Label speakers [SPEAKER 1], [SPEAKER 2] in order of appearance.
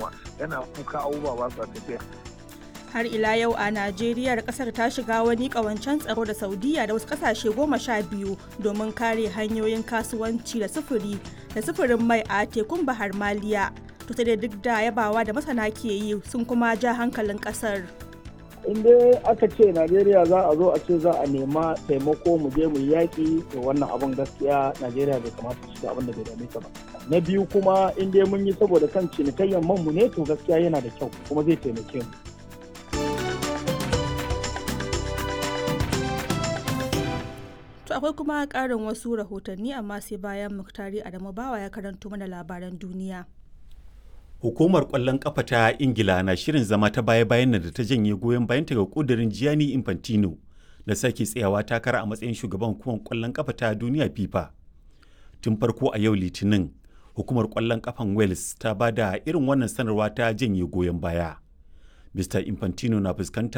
[SPEAKER 1] abubuwa yana kuka abubuwa ba sa tafiya
[SPEAKER 2] har ila yau a najeriya kasar ta shiga wani kawancen tsaro da saudiya da wasu kasashe goma sha biyu domin kare hanyoyin kasuwanci da sufuri da sufurin mai a tekun bahar maliya to sai duk da yabawa da masana ke yi sun kuma ja hankalin kasar
[SPEAKER 3] in dai aka ce najeriya za a zo a ce za a nema taimako mu je mu yaƙi to wannan abin gaskiya najeriya bai kamata su shiga abin da bai dame ta ba na biyu kuma in dai mun yi saboda kan cinikayyar man mu ne to gaskiya yana da kyau kuma zai taimake mu
[SPEAKER 2] To akwai kuma ƙarin wasu rahotanni amma sai bayan Muktari Adamu Bawa ya karanto mana labaran duniya.
[SPEAKER 4] Hukumar ƙwallon ƙafa ta Ingila na shirin zama ta baya-bayan da ta janye goyon bayanta ga ƙudurin Gianni Infantino da sake tsayawa takara a matsayin shugaban hukumar ƙwallon ƙafa ta duniya FIFA. Tun farko a yau Litinin, hukumar ƙwallon ƙafan Wales ta ba da irin wannan sanarwa ta janye goyon baya. Mr. Infantino na fuskantar